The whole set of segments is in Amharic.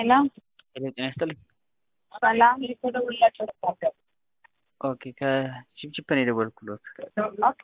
ሄሎ ሄሎ ጤና ይስጥልኝ። ሰላም ኦኬ ከቺፕቺፕ ነው የደወልኩሎት። ኦኬ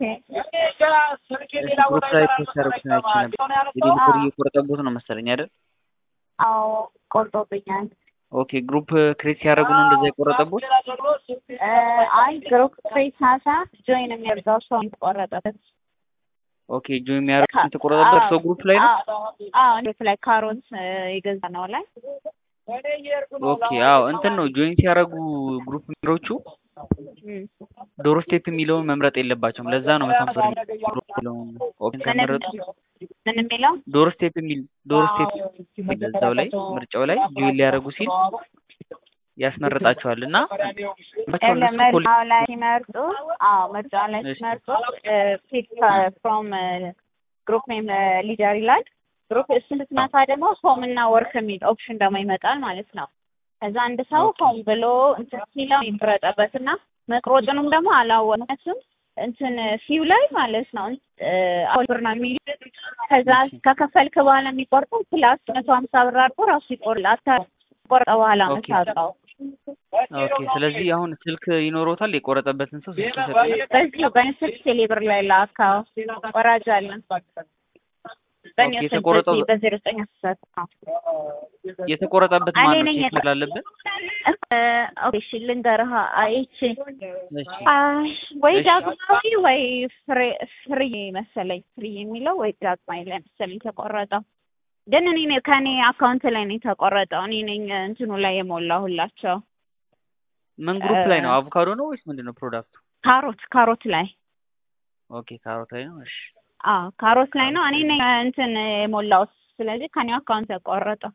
ግሩፕ ላይ ፖስት ያደረጉትን አይቼ ነበር። የዴሊቨሪ እየቆረጠቦት ነው መሰለኝ አይደል? አዎ ቆርጦብኛል። ኦኬ ግሩፕ ክሬት ሲያደርጉ ነው እንደዛ የቆረጠቦት? እ አይ ግሩፕ ክሬት ሳሳ ጆይን የሚያደርገው ሰው የተቆረጠበት ኦኬ ጆ የሚያደርጉት የተቆረጠበት ሰው ግሩፕ ላይ ነው? አዎ ግሩፕ ላይ ካሮት የገዛ ነው ላይ ኦኬ አዎ እንትን ነው ጆይን ሲያደርጉ ግሩፕ ሜምበሮቹ ዶሮ ስቴፕ የሚለውን መምረጥ የለባቸውም። ለዛ ነው መቶ ሃምሳ ብር የሚለውን ኦፕሽን ከመረጡ ምን የሚለው ዶሮ ስቴፕ የሚል ዶሮ ስቴፕ የሚል እዛው ላይ ምርጫው ላይ ጆይን ሊያደርጉ ሲል ያስመርጣቸዋል እና ምርጫው ላይ ሲመርጡ አዎ ምርጫው ላይ ሲመርጡ ፒክ ፍሮም ግሩፕ ኔም ሊደር ይላል። ግሩፕ እሱን ስትነካ ደግሞ ሆም እና ወርክ የሚል ኦፕሽን ደግሞ ይመጣል ማለት ነው። ከዛ አንድ ሰው ሆም ብሎ እንትን ሲለው ይምረጠበት እና መቅሮጥንም ደግሞ አላወቅነትም እንትን ፊው ላይ ማለት ነው አሁን ብር ነው የሚል ከዛ ከከፈልክ በኋላ የሚቆርጠው ፕላስ መቶ ሀምሳ ብር አድርጎ ራሱ ይቆርጥ አታቆርጠ በኋላ መታወቀው ኦኬ ስለዚህ አሁን ስልክ ይኖሮታል የቆረጠበትን ሰው ስልክ ይሰጣል በዚህ በእኔ ስልክ ቴሌብር ላይ ላካው ወራጅ አለን በእኔ ኦኬ፣ ስልክ የተቆረጠው- በዚህ በዜሮ ዘጠኝ አስራ የተቆረጠበት እኔ ማን ነው ነኝ ቼክ የቆ- ስላለብን ኦኬ እሺ ልንገርህ አይቼ እሺ አይ ወይ እሺ። ዳግማዊ ወይ ፍሬ ፍሪ መሰለኝ ፍሪ የሚለው ወይ ዳግማዊ ላይ መሰለኝ የተቆረጠው ግን እኔ ነኝ ከኔ አካውንት ላይ ነው የተቆረጠው እኔ ነኝ እንትኑ ላይ የሞላሁላቸው ምን ግሩፕ ላይ ነው እ- አቮካዶ ነው ወይስ ምንድን ነው ፕሮዳክቱ ካሮት ካሮት ላይ ኦኬ ካሮት ላይ ነው እሺ አዎ ካሮት ላይ ነው እኔ ነኝ እንትን የሞላሁት ስለዚህ ከኔ አካውንት ተቆረጠው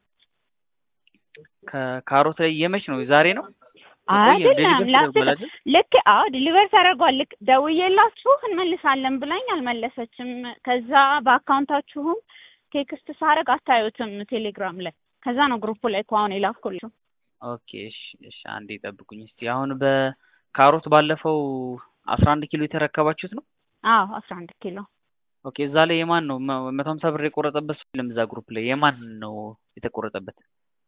ከካሮት ላይ የመች ነው ዛሬ ነው አይደለም ዴሊቨር ላስት ተደርጓል አይደል? ልክ አዎ ዲሊቨር ተደርጓል። ልክ ደውዬላችሁ እንመልሳለን ብላኝ አልመለሰችም። ከዛ በአካውንታችሁም ቴክስት ሳረግ አታዩትም ቴሌግራም ላይ። ከዛ ነው ግሩፑ ላይ እኮ አሁን የላኩልሽ። ኦኬ እሺ እሺ አንዴ ጠብቁኝ እስቲ አሁን በካሮት ባለፈው አስራ አንድ ኪሎ የተረከባችሁት ነው አዎ አስራ አንድ ኪሎ ኦኬ እዛ ላይ የማን ነው መ- መቶ ሀምሳ ብር የቆረጠበት ሰው የለም እዛ ግሩፕ ላይ የማን ነው የተቆረጠበት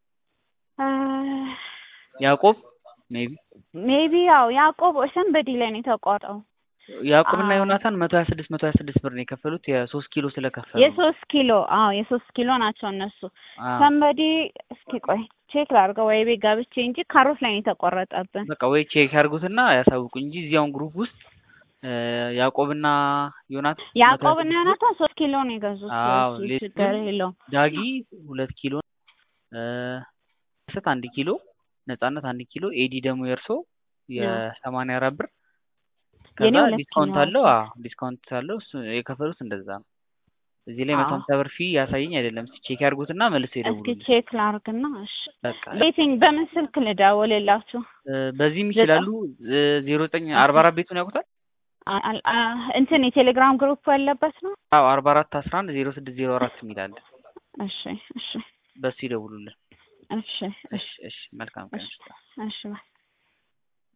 ያዕቆብ ሜቢ ሜቢ ያው ያዕቆብ ሰንበዲ ላይ ነው የተቋረጠው። ያዕቆብና አዎ። ዮናታን መቶ ሀያ ስድስት መቶ ሀያ ስድስት ብር ነው የከፈሉት የሶስት ኪሎ ስለከፈሉ ነው። የሶስት ኪሎ አዎ የሶስት ኪሎ ናቸው እነሱ። አዎ። ሰንበዲ እስኪ ቆይ ቼክ ላድርገው ወይ ቤት ገብቼ እንጂ ካሮት ላይ ነው የተቆረጠብን። በቃ ወይ ቼክ ያድርጉትና ያሳውቁኝ እንጂ እዚያውን ግሩፕ ውስጥ እ፣ ያዕቆብና ዮናታን ያዕቆብ እና ዮናታን ሶስት ኪሎ ነው የገዙት። አዎ፣ እሱ ሌሎቹ ችግር የለውም። ዳጊ ሁለት ኪሎ እ፣ ስት አንድ ኪሎ ነጻነት አንድ ኪሎ ኤዲ ደግሞ የእርሶ የሰማንያ አራት ብር የኔ ከዛ ሁለት ዲስካውንት ኪሎ አለው አዎ ዲስካውንት አለው እሱ የከፈሉት እንደዛ ነው እዚህ ላይ መቶ አዎ። ሀምሳ ብር ፊ ያሳየኝ አይደለም እስኪ ቼክ ያድርጉትና መልሶ እስኪ ይደውሉልኝ ቼክ ላርግና እሺ በቃ ቤቲንግ በምን ስልክ ልደውልላችሁ? እ፣ በዚህም ይችላሉ ዜሮ ዘጠኝ አርባ አራት ቤቱን ያውቁታል አ- አ- አ- እንትን የቴሌግራም ግሩፕ ያለበት ነው። አዎ አርባ አራት አስራ አንድ ዜሮ ስድስት ዜሮ አራት የሚል አለ እሺ እሺ በሱ ይደውሉልን እሺ እሺ እሺ መልካም ቀን እሺ እሺ ባይ